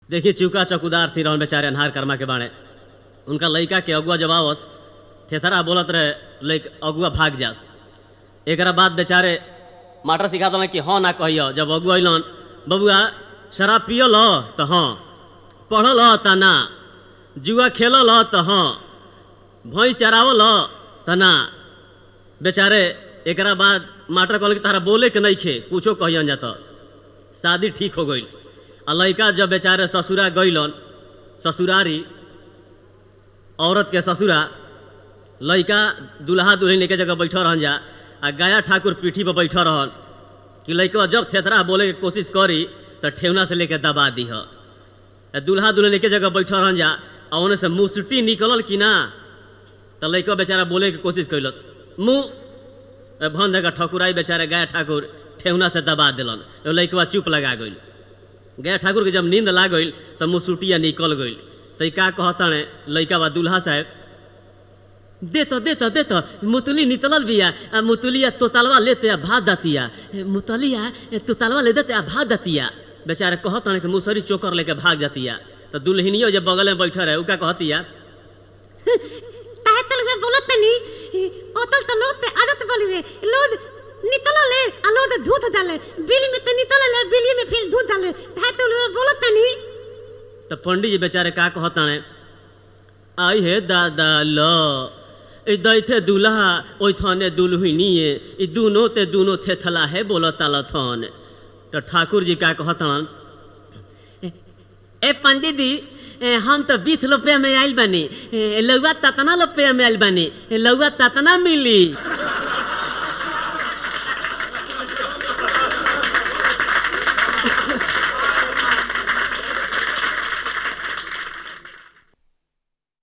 देखी चौका चौकीदार सिरौन बेचारे अन्हार कर्मा के बाणे उनका लड़का के अगुआ जब आवस थेथरा बोलत रहे लैक अगुआ भाग जास एकरा बाद बेचारे मास्टर सिखा देलन कि हाँ ना कहियो जब अगुआ अइलन बबुआ शराब पियल ह त हाँ पढ़ल ह त ना जुआ खेलल ह त हाँ भैंस चरावल ह त ना बेचारे एकरा बाद मास्टर कहल कि तारा बोले के नहीं खे कुछो कहियन जात शादी ठीक हो गई आ लड़का जब बेचारे ससुरा गइलन ससुरारी औरत के ससुरा लड़का दुल्हा दुल्हन एक जगह बैठल रहन जा आ गाया ठाकुर पीठी पर बैठल रहन कि लड़का जब थेथरा बोले के कोशिश करी तो ठेवना से लेके दबा दीह आ दुल्हा दुल्हन एक जगह बैठल रहन जा आ ओने से मुसटी निकलल कि ना तो लड़का बेचारा बोले के कोशिश कैलक मुँह भन देगा ठकुराई बेचारे गाय ठाकुर ठेहुना से दबा दिलन लड़कवा चुप लगा गइल गाय ठाकुर के जब नींद लाग गइल तो मुसुटिया निकल गइल तो ई का कहताने लड़का बा दुल्हा साहब दे तो दे तो दे तो मुतली निकलल बिया आ मुतलिया तोतलवा लेते आ भात दतिया ए, मुतलिया ए, तोतलवा ले देते आ भात दतिया बेचारे कहताने कि मुसरी चोकर लेके भाग जातिया तो दुल्हनियो जब बगल में बैठल रहे उ का कहतिया ताहे तलवे बोलत तनी ओतल त लोग ते आदत बलिवे लोग नितला ले आ लोग दूध डाले बिल में ते नितला ले बिल में फिर दूध डाले ताहे तलवे बोलत तनी तो पंडित जी बेचारे का कहताने आई हे दादा ल ई दैथे दुल्हा ओइथने दुल्हनिए ई दुनो ते दुनो थेथला है बोलता लथन तो ठाकुर जी का कहतन ए पंडित जी ए, हम तो बीस रुपया में आइल बानी ए, लौआ ततना रुपया में आइल बानी ए, लौआ ततना मिली